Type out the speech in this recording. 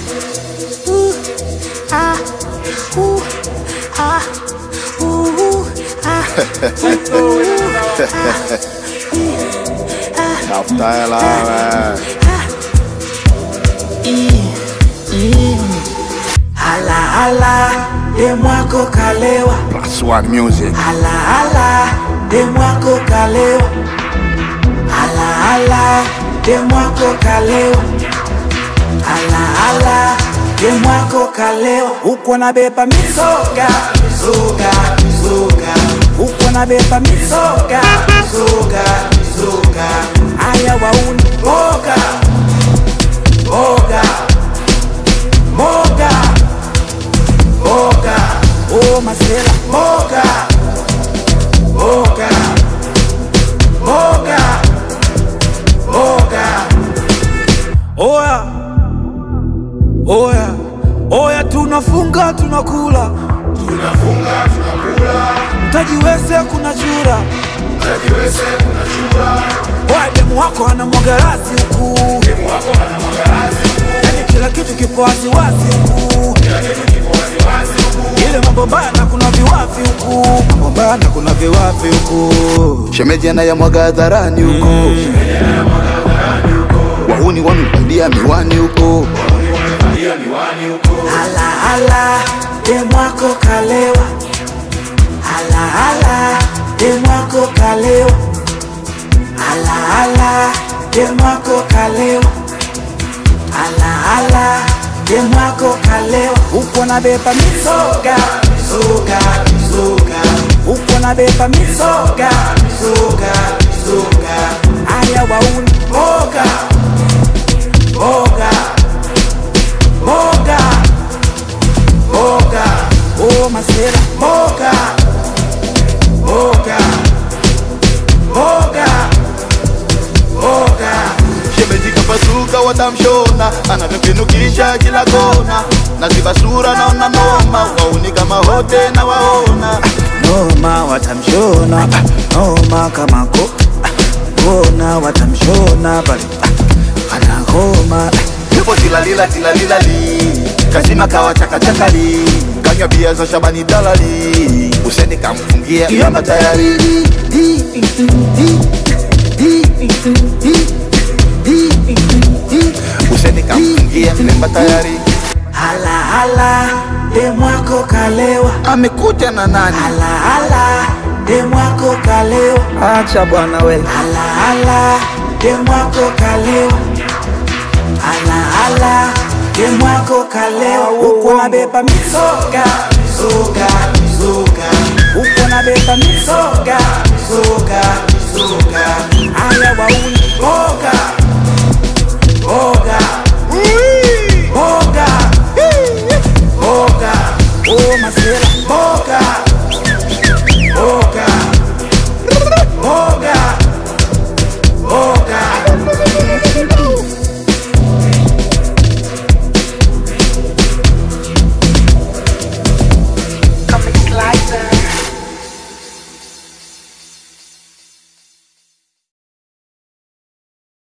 Ooh, ah, ooh, ah, ooh, ah, Tafuta hela wewe. Hala hala, demwako kalewa. Plus one music. Hala hala, demwako kalewa. Hala hala, demwako kalewa. Hala hala, demwako kalewa. Huko nabeba misoga, misoga, misoga. Huko nabeba misoga, misoga, misoga. Aya wauni boga, boga, boga, boga. Oh masela, boga, boga, boga, boga. Oya, oya, oya, tunafunga tunakula, tunafunga tunakula, mtajiweze kuna chura, mtajiweze kuna chura. Oya, demu wako ana mwagarasi huku, demu wako ana mwagarasi huku, yani kila kitu kipo waziwazi huku, kila kitu kipo waziwazi huku, ile mambo mbaya na kuna viwavi huku, mambo mbaya na kuna viwavi huku. Shemeji anayamwaga hadharani huko. Wahuni wamepandia miwani huko. Hala hala, demwako kalewa. Hala hala, demwako kalewa. Hala hala, demwako kalewa. Hala hala, demwako kalewa. Uko nabeba misoga, misoga, misoga. Uko nabeba misoga, misoga, misoga. Aya wauni boga, boga, boga, boga. Oh masera, boga, boga, boga, boga. Shemeji kapasuka watamshona, anavyokinukisha kila kona. Naziba sura naona noma, wahuni kama wote na waona. Noma watamshona, noma kama ko kona watamshona bali ana homa Yupo tilalila tilalilali, kazima kawa chakachakali. Kanywa bia za Shabani dalali, Useni kamfungia kiama tayari. Useni kamfungia mlemba tayari. hala hala demwako kalewa Amekuja na nani? hala hala demwako kalewa Acha bwana we. hala hala demwako kalewa hala hala demwako kalewa uko nabeba misoga misoga misoga uko nabeba misoga misoga misoga aya wauni